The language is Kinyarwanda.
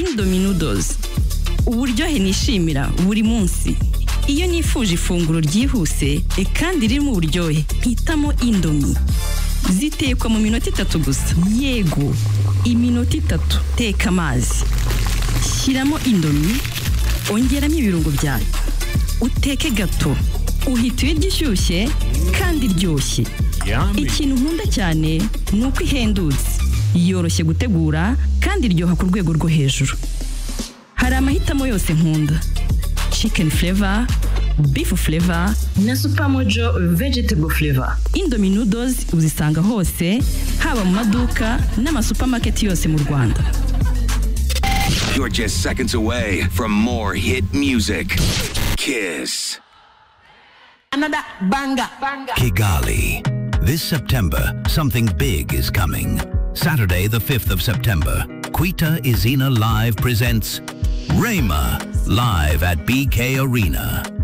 dominodozi uburyohe nishimira buri munsi iyo nifuje ifunguro ryihuse kandi ririmo uburyohe hitamo indomi zitekwa mu minota itatu gusa yego iminota itatu teka amazi shyiramo indomi ongeramo ibirungo byayo uteke gato uhita uyirya ishyushye kandi iryoshye ikintu nkunda cyane ni uko ihendutse yoroshye gutegura kandi iryoha ku rwego rwo hejuru hari amahitamo yose nkunda chicken flavor beef flavor na supermojo vegetable flavor indomie noodles uzisanga hose haba mu maduka n'amasupamaketi yose mu rwanda You're just seconds away from more hit music. Kiss. another banger Kigali. This September, something big is coming. Saturday, the 5th of September, Quita Izina Live presents Rayma live at BK Arena.